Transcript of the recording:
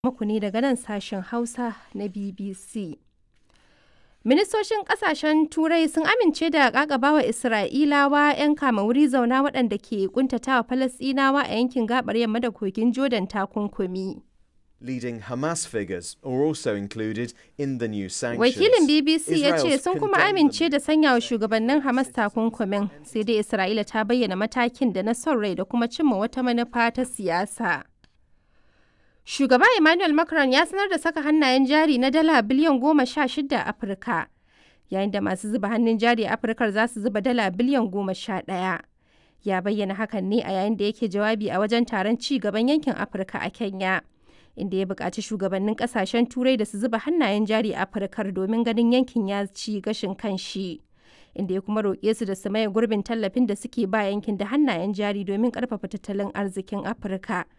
muku ne daga nan sashen Hausa na BBC. Ministocin kasashen Turai sun amince da ƙaƙabawa Isra'ilawa 'yan kama wuri zauna waɗanda ke ƙuntatawa Falasɗinawa a yankin gaɓar yamma da kogin Jordan takunkumi. Leading Hamas figures are also included in the new sanctions. Wakilin BBC ya ce Israel's sun kuma condemned amince them. da sanya wa shugabannin Hamas takunkumin, sai dai Isra'ila ta bayyana matakin da na son rai da kuma cimma wata manufa ta siyasa. Shugaba Emmanuel Macron ya sanar da saka hannayen jari na dala biliyan goma sha shida a Afirka, yayin da masu zuba hannun jari a Afirkar za su zuba dala biliyan goma sha ɗaya. Ya bayyana hakan ne a yayin da yake jawabi a wajen taron ci gaban yankin Afirka a Kenya. inda ya buƙaci shugabannin ƙasashen turai da su zuba hannayen jari a afirkar domin ganin yankin ya ci gashin kanshi inda ya kuma roƙe su da su maye gurbin tallafin da suke ba yankin da hannayen jari domin ƙarfafa tattalin arzikin afirka